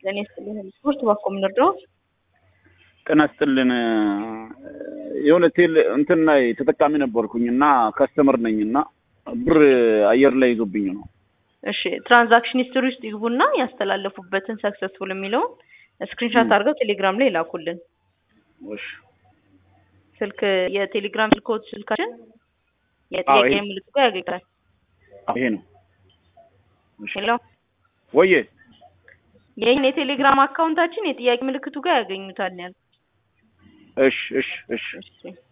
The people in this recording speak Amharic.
ለእኔ ስጥልኝ ስፖርት ባኮ የምንረዳው ጤና ይስጥልን የሆነ ቴል እንትን ላይ ተጠቃሚ ነበርኩኝ እና ከስተመር ነኝ እና ብር አየር ላይ ይዞብኝ ነው። እሺ ትራንዛክሽን ሂስትሪ ውስጥ ይግቡና ያስተላለፉበትን ሰክሰስፉል የሚለውን ስክሪንሻት አድርገው ቴሌግራም ላይ ይላኩልን። እሺ ስልክ የቴሌግራም ስልኮት ስልካችን የጥያቄ ይሄ- ምልክቱ ጋር ያገኛል። ይሄ ነው። እሺ ሄሎ ወዬ ይህን የቴሌግራም አካውንታችን የጥያቄ ምልክቱ ጋር ያገኙታል ያል እሺ እሺ እሺ እሺ